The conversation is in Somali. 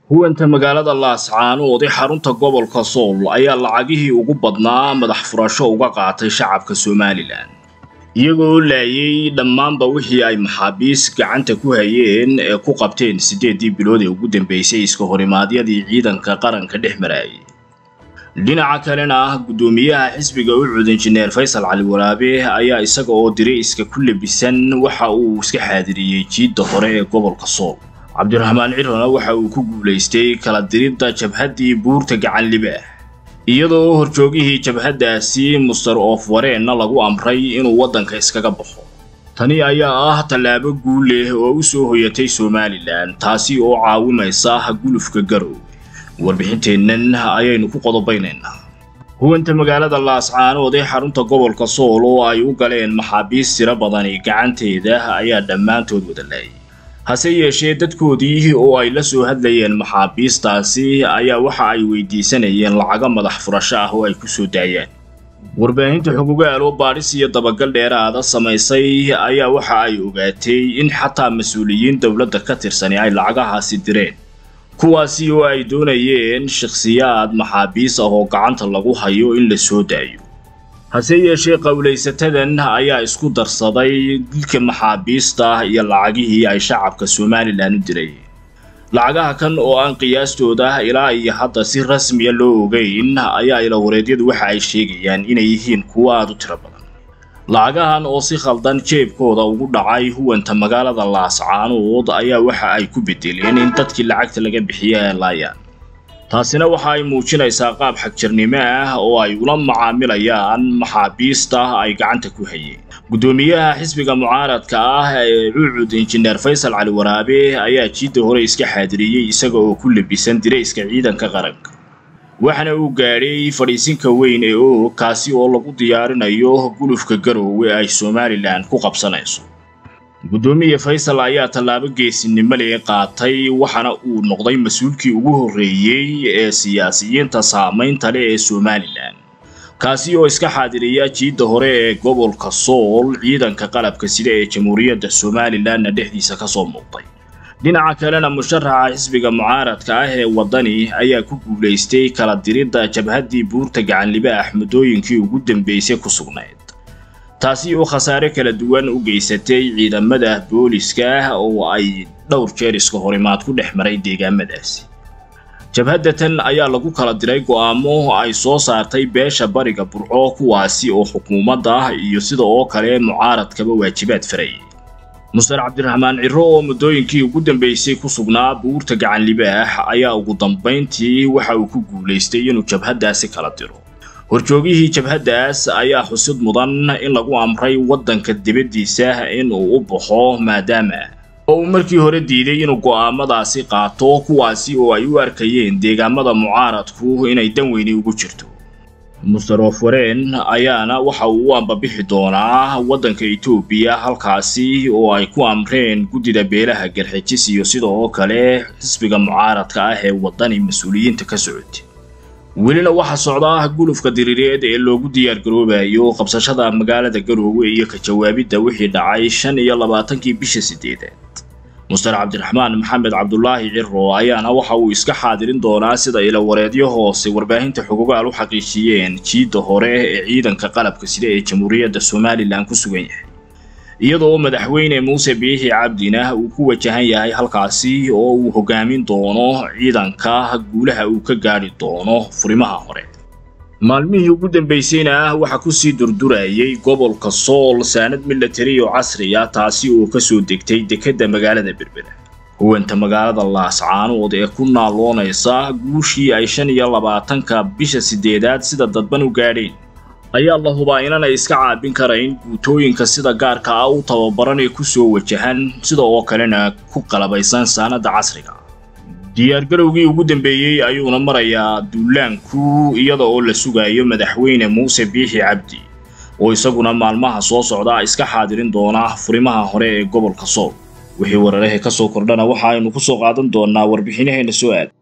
huwanta magaalada laascaanood ee xarunta gobolka sool ayaa lacagihii ugu badnaa madax furasho uga qaatay shacabka somalilan iyagoo laayay dhammaanba wixii ay maxaabiis gacanta ku hayeen ee ku qabteen siddeeddii bilood ee ugu dambeysay iska horimaadyadii ciidanka qaranka dhex marayay dhinaca kalena ah guddoomiyaha xisbiga u cud injineer faysal cali waraabe ayaa isaga oo diray iska ku labisan waxa uu iska xaadiriyey jiidda hore ee gobolka sool cabdiraxmaan cirana waxa uu ku guulaystay kala diridda jabhaddii buurta gacanlibaah iyadoo horjoogihii jabhaddaasi muster of wareenna lagu amray inuu waddanka iskaga baxo tani ayaa ah tallaabo guul leh oo u soo hoyatay somalilan taasi oo caawimaysa gulufka garow warbixinteennan ayaynu ku qodobaynaynaa huwanta magaalada laascaanood ee xarunta gobolka sool oo ay u galeen maxaabiis tiro badani gacanteeda ayaa dhammaantood wada laayay hase yeeshee dadkoodii oo ay la soo hadlayeen maxaabiistaasi ayaa waxa ay weydiisanayeen lacago madax furasho ah oo ay ku soo daayaan warbaahinta xugugaal oo baadhis iyo dabagal dheeraada samaysay ayaa waxa ay ogaatay in xataa mas-uuliyiin dowladda ka tirsani ay lacagahaasi direen kuwaasi oo ay doonayeen shakhsiyaad maxaabiis ah oo gacanta lagu hayo in la soo daayo hase yeeshee qowlaysatadan ayaa isku darsaday dilka maxaabiista iyo lacagihii ay shacabka somalilan u dirayeen lacagaha kan oo aan qiyaastooda ilaa iyo hadda si rasmiya loo ogeyn ayaa ilawareedyadu waxa ay sheegayaan inay yihiin kuwo aad u tiro badan lacagahan oo si khaldan jeebkooda ugu dhacay huwanta magaalada laascaanood ayaa waxa ay ku bedeleen in dadkii lacagta laga bixiya ay laayaan taasina waxa ay muujinaysaa qaab xagjirnimo ah oo ay ula macaamilayaan maxaabiista ay gacanta ku hayeen guddoomiyaha xisbiga mucaaradka ah ee cuucud injineer faysal cali waraabe ayaa jiidda hore iska xaadiriyey isaga oo ku labisan dirayska ciidanka qaranka waxaana uu gaadhay fadhiisinka weyn ee oog kaasi oo lagu diyaarinayo gulufka garoowe ay somalilan ku qabsanayso guddoomiye faysal ayaa tallaabo geesinimo lee qaatay waxaana uu noqday mas-uulkii ugu horreeyey ee siyaasiyiinta saamaynta leh ee somalilan kaasi oo iska xaadiriya jiidda hore ee gobolka sool ciidanka qalabka sida ee jamhuuriyadda somalilanna dhexdiisa ka soo muuqday dhinaca kalena musharaxa xisbiga mucaaradka ah ee waddani ayaa ku guulaystay kala diridda jabhaddii buurta gacanlibaax muddooyinkii ugu dambeysay ku sugnayd taasi oo khasaare kala duwan u geysatay ciidamada booliska oo ay dhowr jeer iska horimaad ku dhex maray deegaamadaasi jabhaddatan ayaa lagu kala diray go'aamo ay soo saartay beesha bariga burco kuwaasi oo xukuumadda iyo sida oo kale mucaaradkaba waajibaad farayay muster cabdiraxmaan ciro oo muddooyinkii ugu dambeysay ku sugnaa buurta gacanlibaax ayaa ugu dambayntii waxa uu ku guulaystay inuu jabhaddaasi kala diro horjoogihii jabhaddaas ayaa xusid mudan in lagu amray waddanka dibaddiisa in uu u baxo maadaama oo uu markii hore diiday inuu go'aamadaasi qaato kuwaasi oo ay u arkayeen deegaamada mucaaradku inay dan weyni ugu jirto muster of wareen ayaana waxa uu u ambabixi doonaa waddanka etoobiya halkaasi oo ay ku amreen guddida beelaha garxijis iyo sida oo kale xisbiga mucaaradka ah ee waddani mas-uuliyiinta ka socotay welina waxaa socda gulufka diriireed ee loogu diyaargaroobayo qabsashada magaalada garoowe iyo ka jawaabidda wixii dhacay shan iyo labaatankii bisha siddeedaad muster cabdiraxmaan maxamed cabdulaahi ciro ayaana waxa uu iska xaadirin doonaa sida ilawareedyo hoose warbaahinta xugugaal u xaqiijiyeen jiidda hore ee ciidanka qalabka sida ee jamhuuriyadda somalilan ku sugan yahay iyadoo madaxweyne muuse biixi cabdina uu ku wajahan yahay halkaasi oo uu hogaamin doono ciidanka guulaha uu ka gaadhi doono furimaha hore maalmihii ugu dambaysayna waxaa kusii durdurayay gobolka sool saanad milatari oo casri ah taasi oo kasoo degtay dekedda magaalada berbera huwanta magaalada laascaanood ee ku naaloonaysa guushii ay shan iyo labaatanka bisha siddeedaad sida dadban u gaadheen ayaa la hubaa inanay iska caabin karayn guutooyinka sida gaarka ah u tababaran ee ku soo wajahan sida oo kalena ku qalabaysan saanadda casriga diyaargarowgii ugu dambeeyey ayuuna marayaa duulaanku iyada oo la sugayo madaxweyne muuse biixi cabdi oo isaguna maalmaha soo socda iska xaadirin doona furimaha hore ee gobolka sool wixii wararahe ka soo kordhana waxa aynu ku soo qaadan doonaa warbixinaheena soo aad